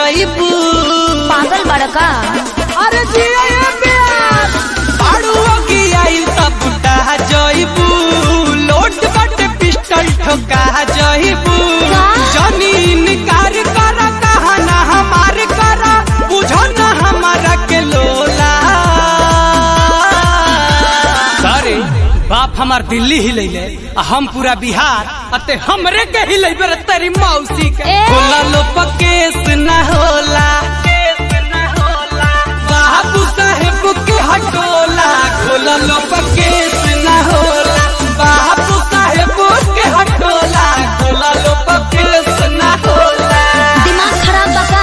जइबू पागल बड़का अरे जिया ये प्यार बाड़ू की आइल तब बुटा जइबू लोट बट पिस्टल ठोका जइबू का? जमीन कार कर कहा ना हमार कर बुझो ना हमारा के लोला सारे बाप हमार दिल्ली ही ले आ हम पूरा बिहार अते हमरे के ही ले तेरी मौसी के ए! होला लो पकेस ना होला बाबू साहेब के हटोला खोला लो पकेस ना होला बाबू साहेब के हटोला खोला लो पकेस ना होला दिमाग खराब बका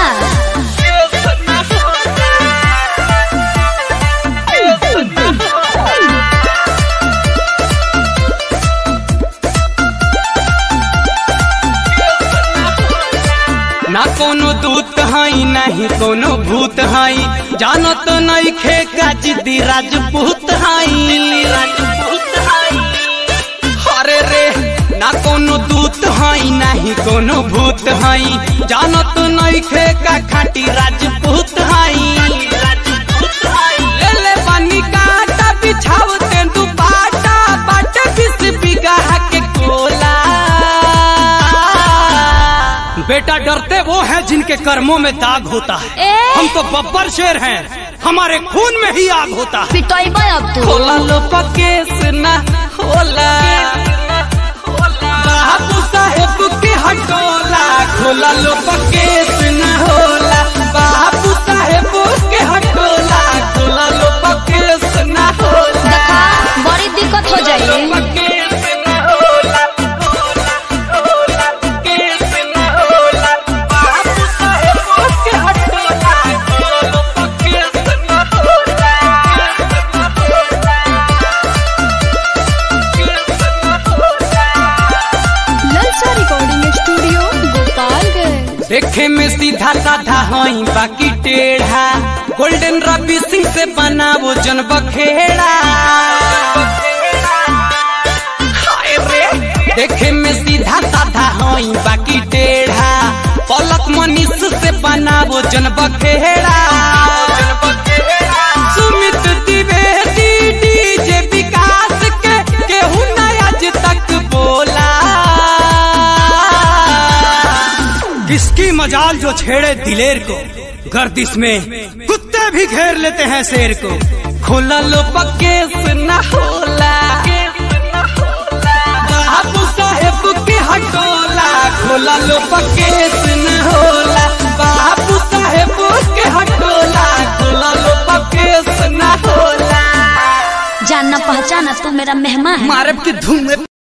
ना कोनो दूत हई नहीं कोनो भूत हई जानत नहीं खे का जिद्दी राजपूत हई राजपूत हई अरे रे ना कोनो दूत हई नहीं कोनो भूत हई जानत नहीं खे का खाटी राजपूत हई राजपूत हई ले ले पानी काटा बिछाव तेंदु पाटा बाटे बिस बिगा के कोला बेटा डरते वो हैं जिनके कर्मों में दाग होता है ए! हम तो बब्बर शेर हैं हमारे खून में ही आग होता है पिटोइबे अब तू होला लो पकेस ना होला बाबू साहेब के हटोला खोला लो पकेस ना होला बाबू साहेब के हटोला खोला लो पकेस ना होला देखा बड़ी दिक्कत हो जाई पकेस ना होला होला होला पकेस ना होला बाबू साहेब के हटोला खोला लो पकेस ना होला ललचा रिकॉर्डिंग स्टूडियो गोपालगंज देखे में सीधा साधा हई बाकी टेढ़ा गोल्डन रवि सिंह से बनावो जन बखेड़ा हाय रे। देखे में सीधा साधा हई बाकी टेढ़ा पलक मनीष से बनावो जन बखेड़ा सुमित द्विवेदी डीजे विकास के केहू ना आज तक बोला किसकी मजाल जो छेड़े दिलेर को गर्दिश में कुत्ते भी घेर लेते हैं शेर को खोला लो पकेस ना होला बाबू साहेब के हटोला खोला लो पकेस न होला बाबू साहेब के हटोला खोला लो पकेस न होला जानना पहचाना तू मेरा मेहमान है मारब के धूम में